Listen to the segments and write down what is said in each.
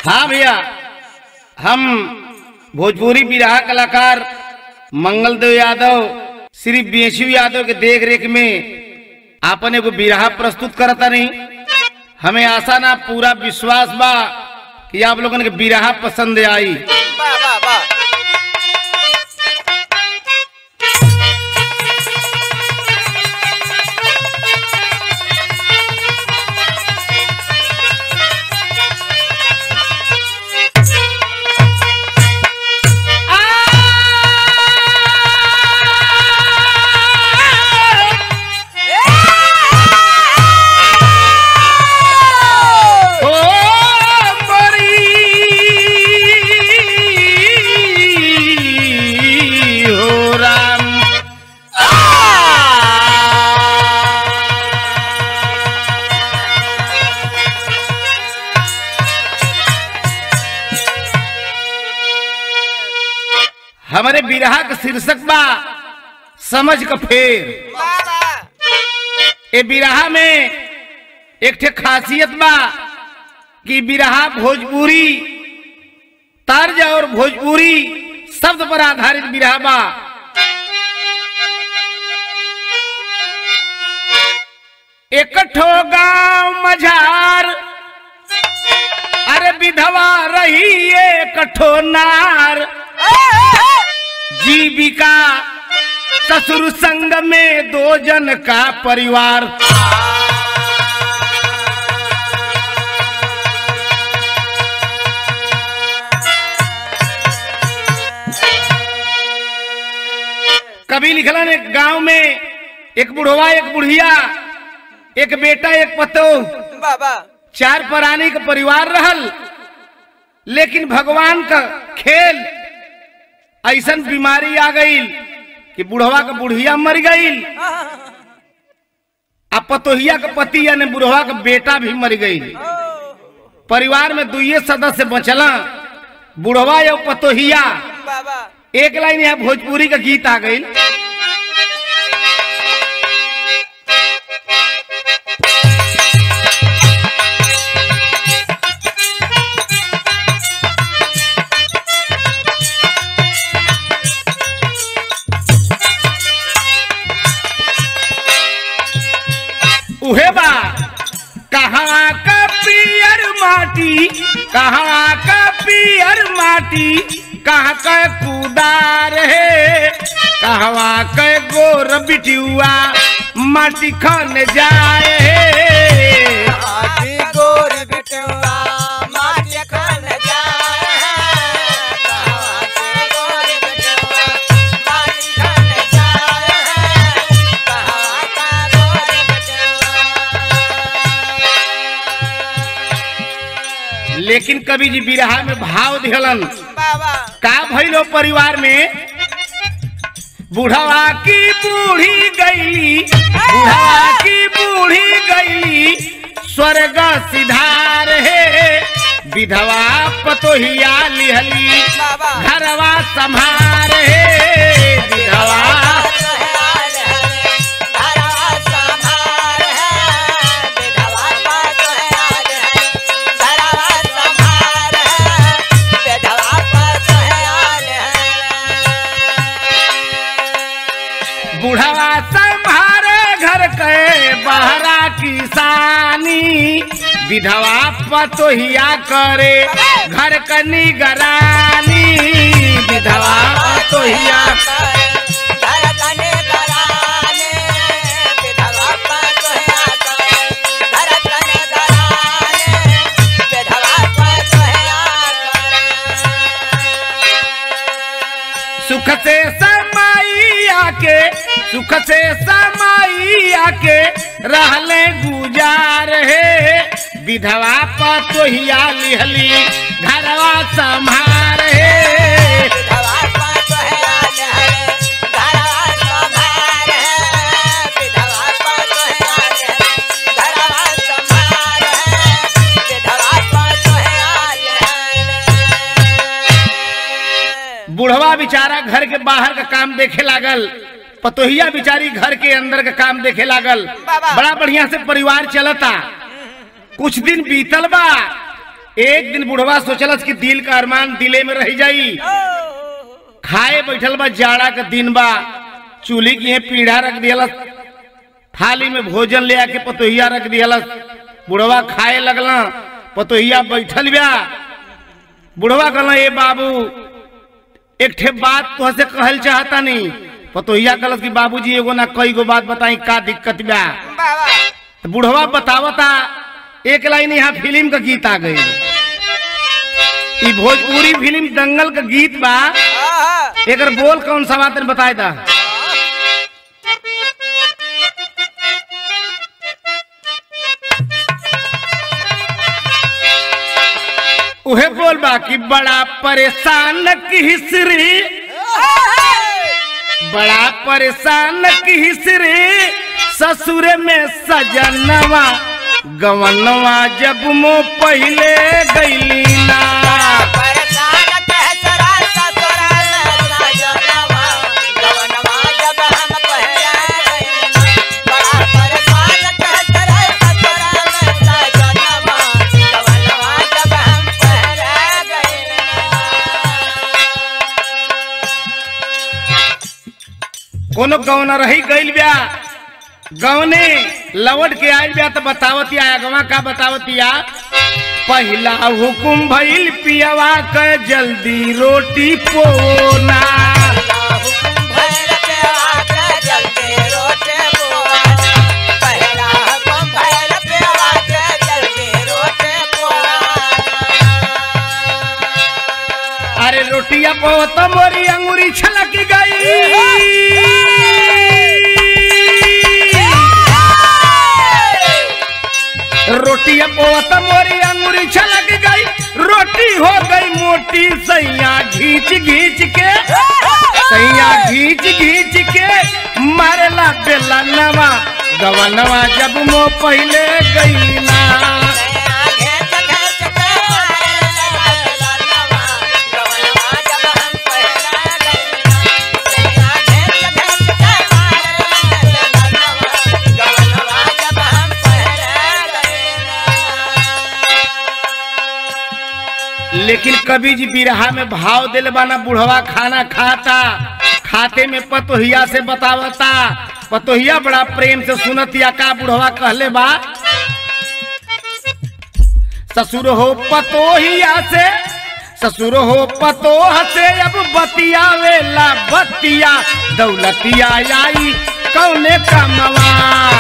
हाँ भैया हम भोजपुरी बिरहा कलाकार मंगल देव यादव श्री बीएसयू यादव के देख रेख में आपन एगो बिरहा प्रस्तुत करता नहीं हमें आशा ना पूरा विश्वास बा कि आप लोगन के बिरहा पसंद आई वाह वाह वाह ओ मरी हो राम हमारे बिरहा का शीर्षक बा समझ का फेर वाह वाह ए बिरहा में एक ठे खासियत बा कि बिरहा भोजपुरी तर्ज और भोजपुरी शब्द पर आधारित बिरहा बा एकठो गांव मझार अरे विधवा रही एकठो नार जीविका ससुर संग में दो जन का परिवार कभी लिखलन एक गांव में एक बुढ़वा एक बुढ़िया एक बेटा एक पतो वाह वाह चार प्राणी का परिवार रहल लेकिन भगवान का खेल ऐसन बीमारी आ गई कि बुढ़वा का बुढ़िया मर गई आ पतोहिया का पति यानी बुढ़वा का बेटा भी मर गई परिवार में दुइये सदस्य बचला बुढ़वा या पतोहिया वाह वाह एक लाइन यहाँ भोजपुरी का गीत आ गई उहे बा कहाँ का पियर माटी कहाँ का पियर माटी कहाँ का कुदार है कहवा के गोर बिटियुआ माटी खन जाए है आदि गोर बिटुआ माटी खन जाए आदि गोर बिटुआ माटी खन जाए कहाँ का गोर बिटुआ लेकिन कवि जी बिरहा में भाव दिहलन बाबा का भइलो परिवार में बुढ़वा की बूढ़ी गईली बुढ़वा की बूढ़ी गईली स्वर्ग सिधार है विधवा पतोहिया लिहली घरवा संभार है विधवा बुढ़वा संभारे घर के बहरा किसानी विधवा पतोहिया करे घर क निगरानी विधवा पतोहिया सुख से समाइया के सुख से समाइया के रहले गुजार है विधवा पतोहिया लिहली घरवा संभार है बुढ़वा बेचारा घर के बाहर का काम देखे लागल पतोहिया बिचारी घर के अंदर का काम देखे लागल बाबा। बड़ा बढ़िया से परिवार चलता कुछ दिन बीतल बा एक दिन बुढ़वा सोचलस कि दिल का अरमान दिले में रह जाई खाए बैठल बा जाड़ा के दिन बा चूल्ही की यहाँ पीढ़ा रख दियलस थाली में भोजन ले आके पतोहिया रख दियलस बुढ़वा खाए लगला पतोहिया बैठल बा बुढ़वा कहला ए बाबू एक ठे बात तुह से कहल चाहता नहीं पतोहिया कहलस कि बाबूजी एगो ना कई गो बात बताई का दिक्कत बा तो बुढ़वा बतावता एक लाइन यहाँ फिल्म का गीत आ गई ई भोजपुरी फिल्म दंगल का गीत बा एकर बोल कौन सा बात बताए था उहे बोल बा कि बड़ा परेशान की हिस्री बड़ा परेशान की हिस्री ससुर में सजनवा गवनवा जब मो पहले गईली ना कोनो गौना रही गईल ब्या गौने लवट के आयल ब्या तो बतावतिया अगवा का बतावतिया पहला हुकुम भइल पियवा के जल्दी रोटी पोना अरे रोटिया पो तो मोरी अंगूरी छलक गई रोटिया पो तो मोरी अंगूरी छलक गई रोटी हो गई मोटी सैया घींच घींच के सैया घींच घींच के मारेला बेला नवा गवनवा जब मो पहले गई ना लेकिन कभी जी बिरहा में भाव दिल बाना बुढ़वा खाना खाता खाते में पतोहिया से बतावता पतोहिया बड़ा प्रेम से सुनतिया का बुढ़वा कहले बा ससुर हो पतोहिया से ससुर हो पतोह से अब बतिया वेला बतिया दौलतिया आई कौने कमवा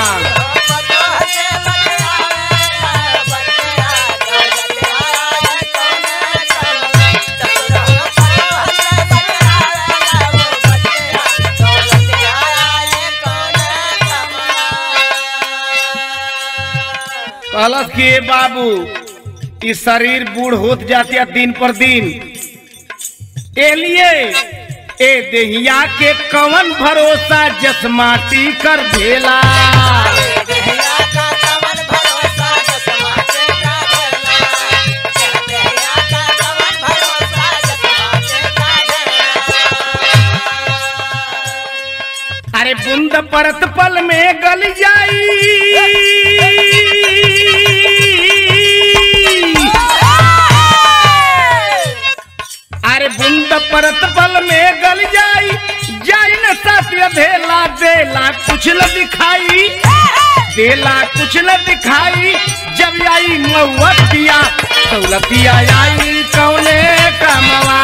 कहलस कि ए बाबू ई शरीर बूढ़ होत जातिया दिन पर दिन ए लिए ए देहिया के कवन भरोसा जस माटी कर भेला अरे बूंद परत पल में गल जाई अरे बूंद परत पल में गल जाई जाई न सत्य धेला देला कुछ न दिखाई देला कुछ न दिखाई जब आई मऊतिया दौलतिया आई कौने कमवा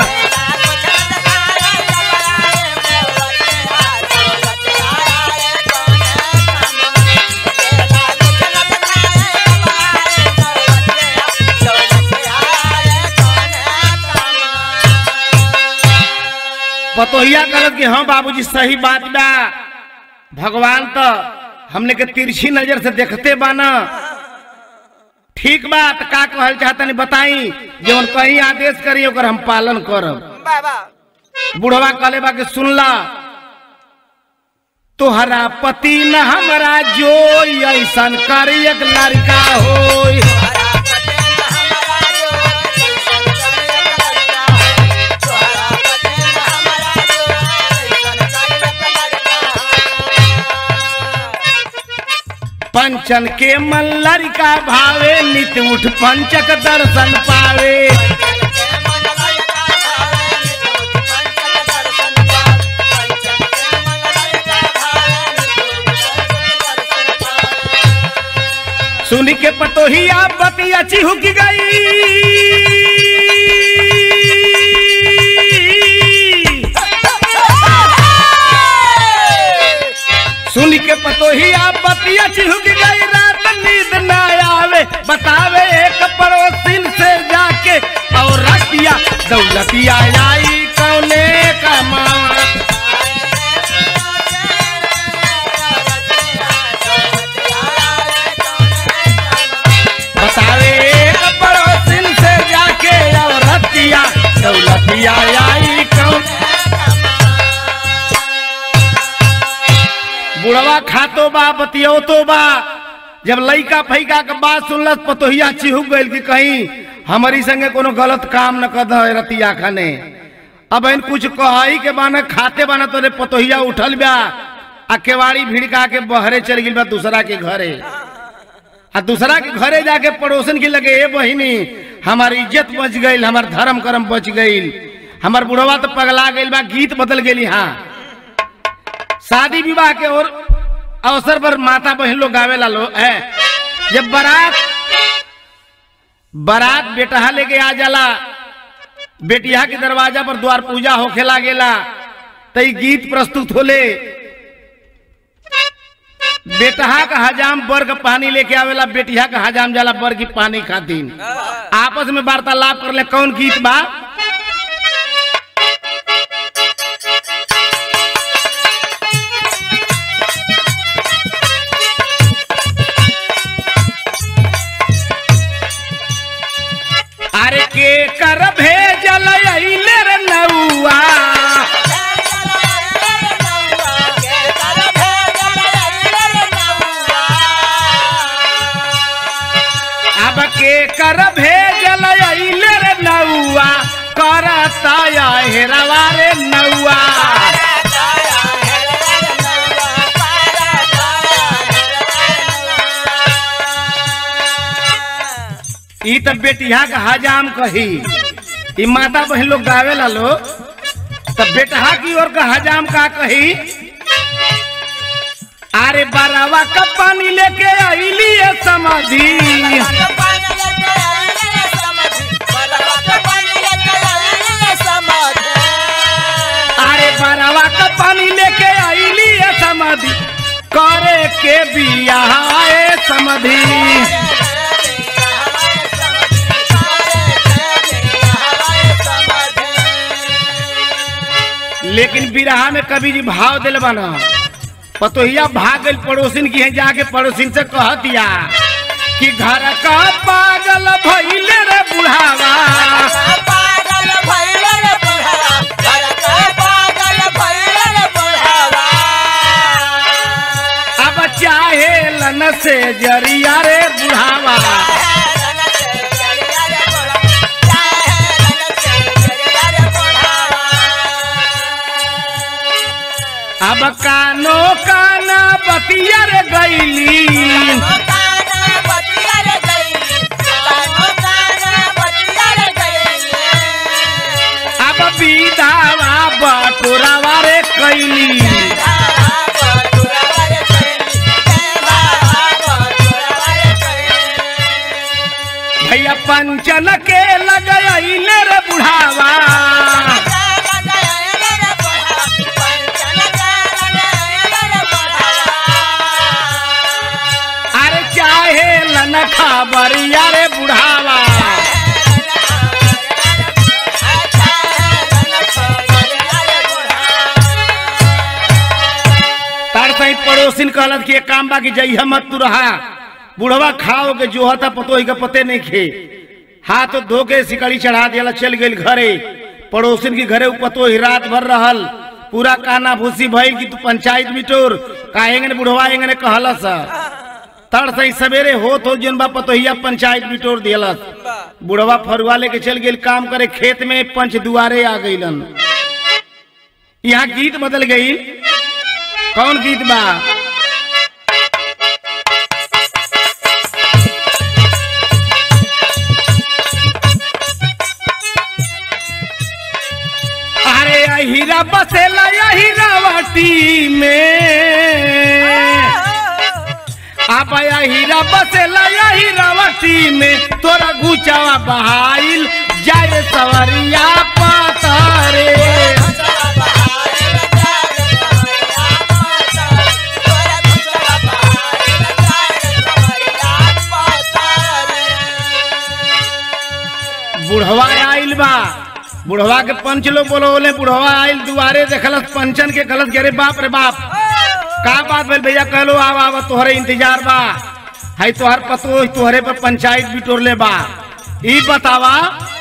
पतोहिया कहलत कि हाँ बाबूजी सही बात बा भगवान तो हमने के तिरछी नजर से देखते बाना ठीक बा तो का कहल चाहतनी बताई जवन कहीं आदेश करी ओकर हम पालन करब बुढ़वा कहले बा कि सुनला तोहरा पति न हमरा जो ऐसन कर एक लड़का होई पंचन के मल्लर का भावे नित उठ पंचक दर्शन पावे सुनी के पतोहिया बतिया चिहुक गई सुन के पतोहिया बतिया चिहुक गई रात नींद न आवे बतावे एक पड़ोसिन से जाके और रतिया दौलतिया आई कौने का माँ बतावे एक पड़ोसिन से जाके और रतिया दौलतिया आई कौन बुढ़वा खातो बा बतियो तो बा जब लइका फैका के बात सुनलस पतोहिया चिहुक गइल कि कहीं हमारी संगे कोनो गलत काम न कर दे रतिया खाने अब इन कुछ कहाई के बाने खाते बाना तोरे पतोहिया उठल बा आ केवाड़ी भिड़का के बहरे चल गिल बा दूसरा के घरे आ दूसरा के घरे जाके पड़ोसन के लगे ए बहिनी हमार इज्जत बच गईल हमार धर्म कर्म बच गईल हमार बुढ़वा तो पगला गईल बा गीत बदल गेली हाँ शादी विवाह के और अवसर पर माता बहन लोग गावेला लो है जब बारात बारात बेटहा लेके आ जाला बेटिया के दरवाजा पर द्वार पूजा होखे लागेला तई गीत प्रस्तुत होले बेटहा का हजाम बर का पानी लेके आवेला बेटिया का हजाम जाला बर की पानी खातिर आपस में वार्तालाप कर ले कौन गीत बा अरे के कर भेजल अइले रे नौआ अब के कर भेजल अइले रे नौआ करता या हेरवा रे नौआ ई त बेटिया का हजाम कही ई माता बहन लोग गावेला लो तब बेटहा की ओर का हजाम का कही अरे बरावा का पानी लेके आईली है समाधि अरे बरावा का पानी लेके आईली है समाधि करे के बिया है समाधि लेकिन बिरहा में कभी जी भाव दिल बना पतोहिया भाग गई पड़ोसिन की है जाके पड़ोसिन से कह दिया कि घर का पागल भइले रे बुढ़ावा अब चाहे लन से जरिया रे बुढ़ावा अब कानो काना बतिया रे गईली अब विधावा बटोरावा रे कैली भैया पंचन के लगैले रे बुढ़ावा अरे चाहे लन खबरिया रे बुढ़ावा तार सही पड़ोसिन कहलत कि एक काम बा कि जइहा मत तू रहा बुढ़वा खाओ के जो हता पतोही के पते नहीं खे हाथ धो के सिकड़ी चढ़ा दिया चल गई घरे पड़ोसिन के घरे उ पतोही रात भर रहल पूरा काना भूसी भइल कि तू पंचायत बिटोर काहेंगे ने बुढ़वा एंगे कहलस तड़ सही सवेरे होत हो जन बा पतोहिया पंचायत बिटोर दियलस बुढ़वा फरुआ लेके चल गेल काम करे खेत में पंच दुआरे आ गईलन यहाँ गीत बदल गई कौन गीत बा बसेला यही रावटी में आप हीरा बसेला यही रावटी में तोरा गुचावा बहाइल जाए सवरिया पातारे बुढ़वा आइल बा बुढ़वा के पंच लोग बोले बुढ़वा आइल दुआरे देखलस पंचन के गलत गे रे बाप रे बाप का बात भेल भैया कहलो आवा आवा तोहरे इंतजार बा है तोहर पतो तोहरे पर पंचायत बिटोरले बा ई बतावा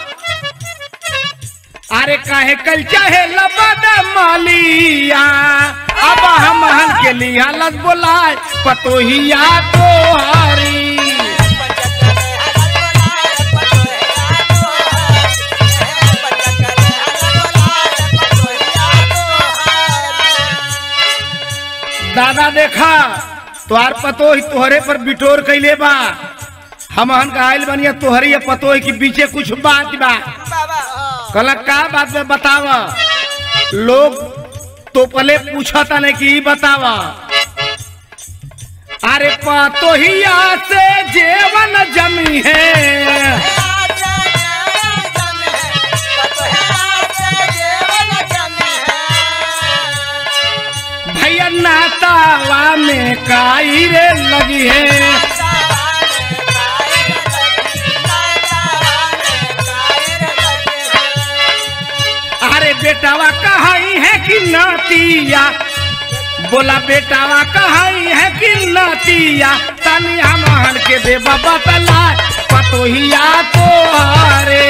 अरे काहे कल चाहे लबद मालिया अब हम हन के लिया लत बोलाए पतोहिया तोहारी दादा देखा तोहार पतो ही तोहरे पर बिटोर कैले बा हम हन का आइल बनिया तोहरे पतो के बीचे कुछ बात बा कहला का बात में बताव लोग तो पहले पूछता नहीं कि ई बताव अरे पतोहिया से जेवन जमी है भैया नातावा में काई रे लगी है अरे बेटावा कहाई है कि नातिया बोला बेटावा कहाई है कि नातिया तनी हम हन के दे बाबा तला पतोहिया तो हरे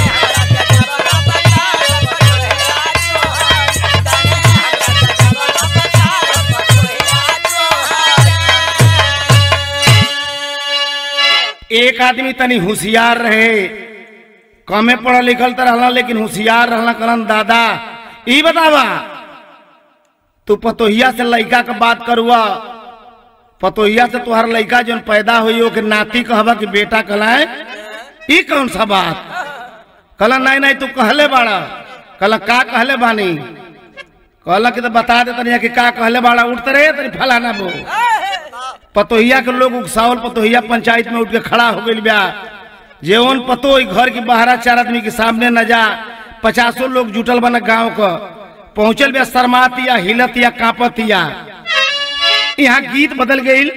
एक आदमी तनी होशियार रहे कमे पढ़ल लिखल तो रहला लेकिन होशियार रहला करन दादा ई बतावा तू पतोहिया से लड़का के बात करुआ पतोहिया से तुहार लड़का जौन पैदा हुई हो के नाती कहबा कि बेटा कहलाए ई कौन सा बात कहला नहीं नहीं तू कहले बाड़ा कहला का कहले बानी कहला कि तो बता दे तनिया कि का कहले बाड़ा उठते रहे तनी फलाना बो पतोहिया के लोग उकसावल पतोहिया पंचायत में उठ के खड़ा हो गई बा जेवन पतो ई घर के बाहरा चार आदमी के सामने न जा पचासों लोग जुटल बना गांव क पहुंचल बा शर्मात या हिलत या कांपत या यहाँ गीत बदल गई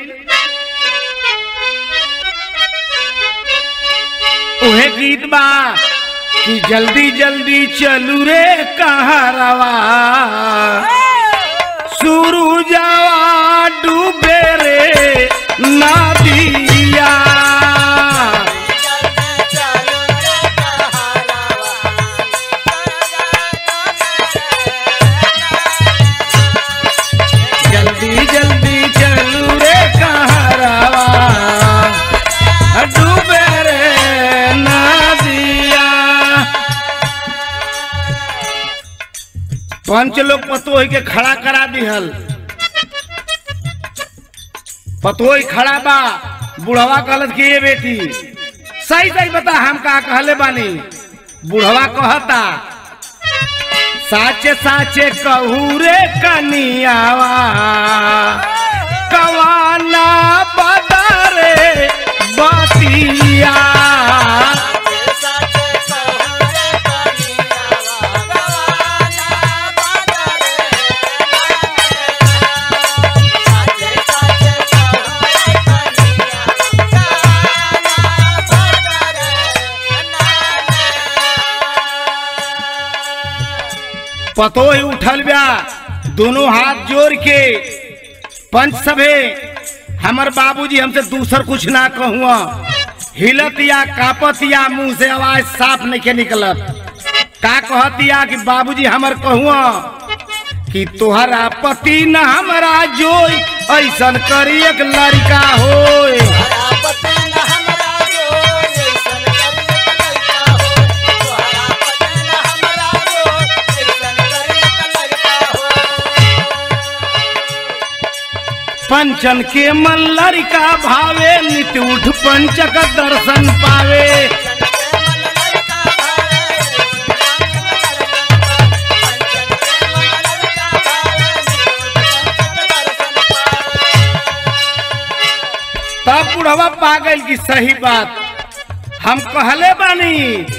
उहे गीत बा कि जल्दी जल्दी चलू रे कहारवा शुरू जावा डूबे रे नदिया जल्दी जल्दी चलू रे कहारवा डूबे रे नदिया पंच लोग पतोही के खड़ा करा दिहल पतोही खड़ा बा बुढ़वा कहलत कि ये बेटी सही सही बता हम का कहले बानी बुढ़वा कहता साचे साचे कहू रे कनियावा कवाना बदरे बतिया पतो ही उठल बा दोनों हाथ जोड़ के पंच सभे हमर बाबूजी हमसे दूसर कुछ ना कहूँ हिलत या कापत या मुंह से आवाज साफ नहीं के निकलत का कहत या कि बाबूजी हमर कहूँ कि तोहरा पति न हमरा जोई ऐसन करी एक लड़का होए पंचन के मन लड़का भावे नित उठ पंचक दर्शन पावे बुढ़वा पागल की सही बात हम कहले बानी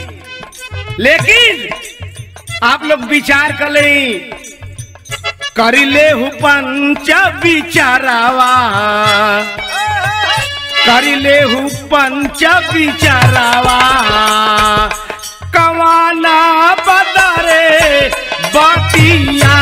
लेकिन आप लोग विचार कर ले करी ले हु पंच विचारावा करी ले हु पंच विचारावा कवाना बदरे बतिया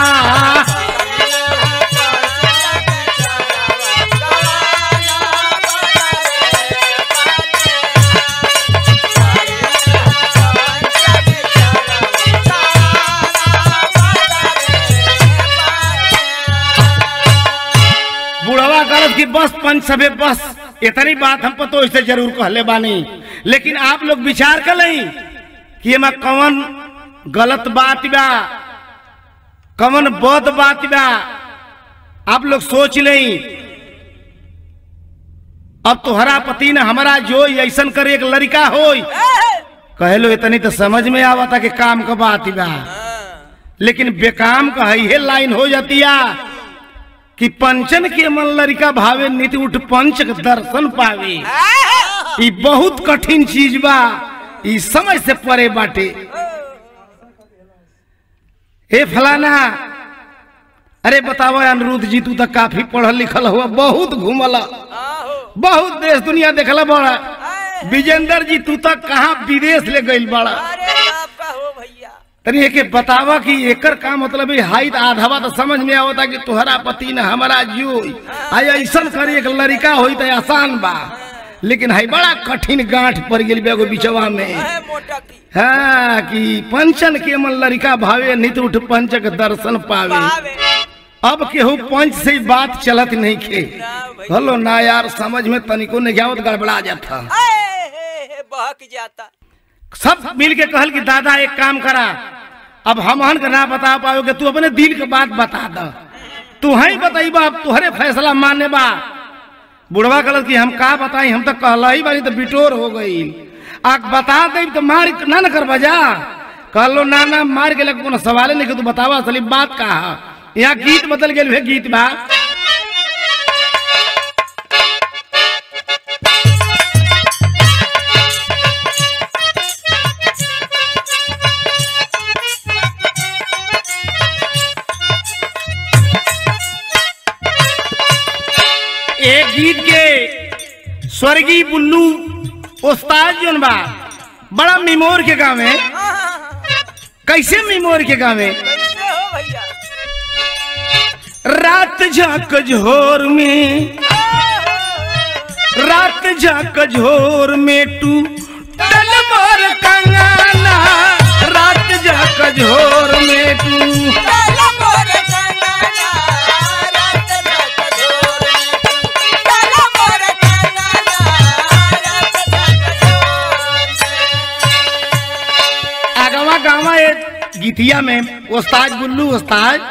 बुढ़वा करत की बस पंच सबे बस इतनी बात हम पतो इसे जरूर कहले बानी लेकिन आप लोग विचार कर लई कि एमा कौन गलत बात बा कौन बद बात बा आप लोग सोच लई अब तोहरा पति ने हमारा जो ऐसन करे एक लड़का होई कहलो इतनी तो समझ में आवता कि काम का बात बा लेकिन बेकाम का है लाइन हो जातिया कि पंचन के मन लड़का भावे नित उठ पंच के दर्शन पावे ई बहुत कठिन चीज बा ई समझ से परे बाटे हे फलाना अरे बताओ अनिरुद्ध जी तू तो काफी पढ़ल लिखल हुआ बहुत घूमल बहुत देश दुनिया देखला बड़ा विजेंद्र जी तू तो कहाँ विदेश ले गई बड़ा अरे बाप का हो भैया तनी एके बतावा कि एकर का मतलब है हाइट आधावा तो समझ में आवता कि तुहरा पति ने हमारा जो आई ऐसन करे एक लड़का होई तो आसान बा लेकिन है बड़ा कठिन गांठ पड़ गेल बेगो बिचवा में है मोटा की हाँ कि पंचन के मन लड़का भावे नित उठ पंच के दर्शन पावे पावे अब केहू पंच से ही बात चलत नहीं खे ना भैया हलो ना यार समझ में तनिको नहीं आवत गड़बड़ा जाता आए, हे, हे, बहक जाता सब मिल के कहल कि दादा एक काम करा अब हमहन के ना बता पाओगे तू अपने दिल के बात बता द तू ही बताइबा अब तुहरे फैसला माने बा बुढ़वा कहल कि हम का बताई हम तो कहला ही बानी तो बिटोर हो गई आ बता दे तो मार ना न कर बजा कहलो ना ना मार के लग कोनो सवाल नहीं कि तू बतावा असली बात का है यहाँ गीत बदल गेल है गीत बा एक गीत के स्वर्गीय बुल्लू उस्ताद जोन बा बड़ा मिमोर के गाँव में कैसे मिमोर के गाँव में कैसे हो भैया रात झाक झोर में रात झाक झोर में टू टल मोर कंगाना रात झाक झोर में टू काला मोर कंगना, रात धक झोर में तू। काला मोर कंगना, रात धक झोर में। आगवा गावा एक गीतिया में उस्ताद बुल्लू उस्ताद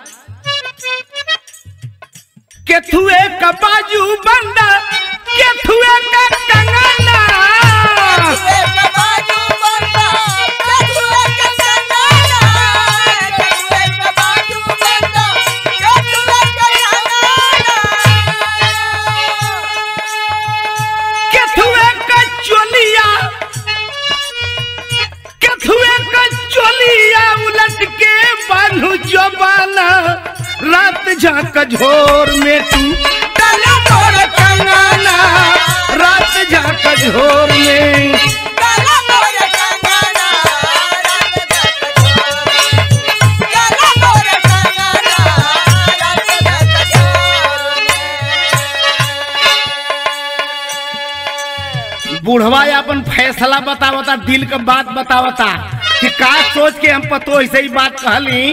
केथुए का बाजू बंदा केथुए का कंगना कछुए का बाजू बंदा, कछुए का कंगना, कछुए का बाजू बंदा, कछुए का कंगना। केथुए का चोलिया केथुए का चोलिया उलट के बान्हू जबाना रात झाक झोर में तू डाला मोर कंगाना रात झाक झोर में काला मोर कंगना, रात धक झोर में। काला मोर कंगना, रात धक झोर में। बुढ़वा अपन फैसला बतावता दिल का बात बतावता कि का सोच के हम पतो ऐसे ही बात कहली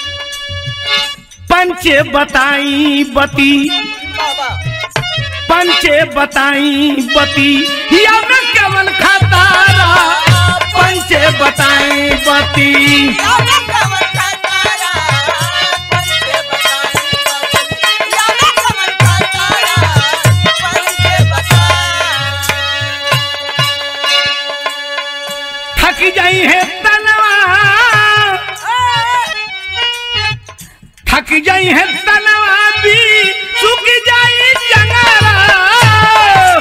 पंचे बताई बती बाबा पंचे बताई बती या मैं केवल खतारा पंचे बताई बती याद कमर का तारा पंचे बताई याद कमर का तारा पंचे बताई थक जाई है तनवा थक जाई है तनवा भी सुख जाई जंगला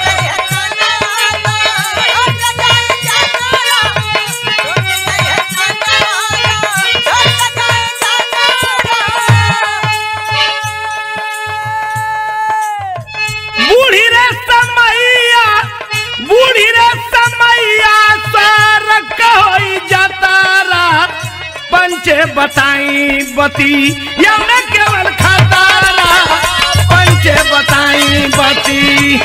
रे समैया सर कहोई जतारा पंचे बताई बती या मैं केवल खतारा पंचे बताई बती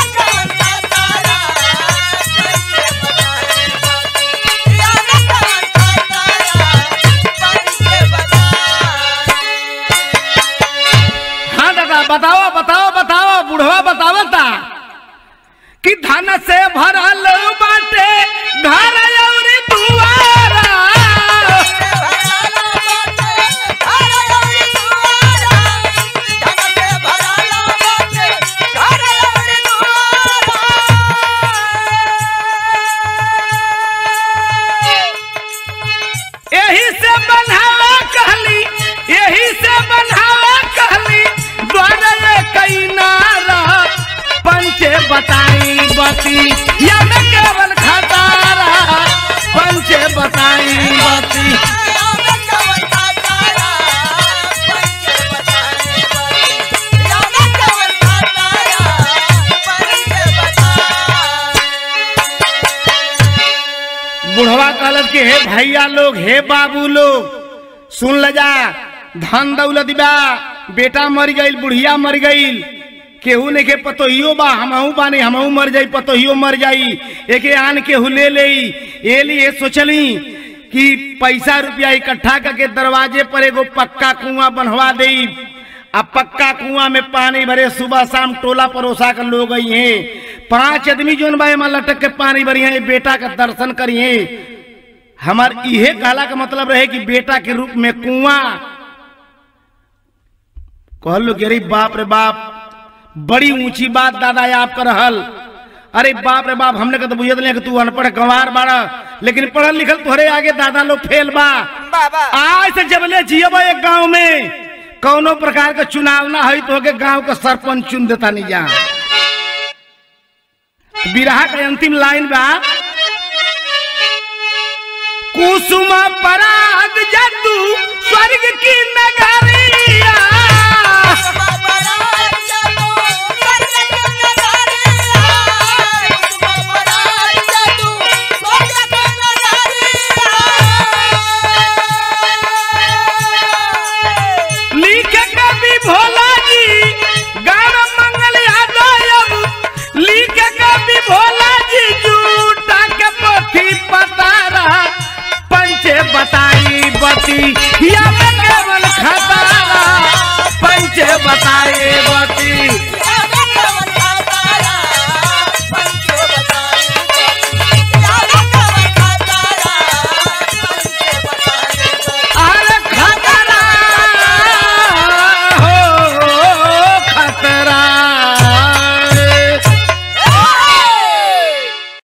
हाँ दादा बताओ बताओ बताओ बुढ़वा बतावता कि धन से भरल बाटे घर अउरी दुआरा यही से बनावा कहली यही से बनावा कहली द्वारा कई नारा पंचे बताई बती या मैं केवल खतारा पंचे बताई बती बुढ़वा कहलत के हे भैया लोग हे बाबू लोग सुन ल जा धन दौलत बा बेटा मर गईल बुढ़िया मर गईल केहू ने के पतोहियो बा हमहू बानी हमहू मर जाई पतोहियो मर जाई एके आन केहू ले लेई ए लिए सोचली कि पैसा रुपया इकट्ठा करके दरवाजे पर एगो पक्का कुआं बनवा देई अब पक्का कुआं में पानी भरे सुबह शाम टोला परोसा कर लोग आई हैं पांच आदमी जोन बा एमा लटक के पानी भरी हैं बेटा का दर्शन करिए हमार इहे कहला का मतलब रहे कि बेटा के रूप में कुआं कहल लो कि अरे बाप रे बाप बड़ी ऊंची बात दादा आप कर रहल अरे बाप रे बाप हमने का तो बुझत नहीं कि तू अनपढ़ गंवार बाड़ा लेकिन पढ़ल लिखल तोहरे आगे दादा लोग फेल बा बाबा आज से जबले जियब एक गांव में कौनो प्रकार का चुनाव ना है तो के गांव का सरपंच चुन देता नहीं जा बिरहा के अंतिम लाइन बा कुसुम पराग जदू स्वर्ग की नगरिया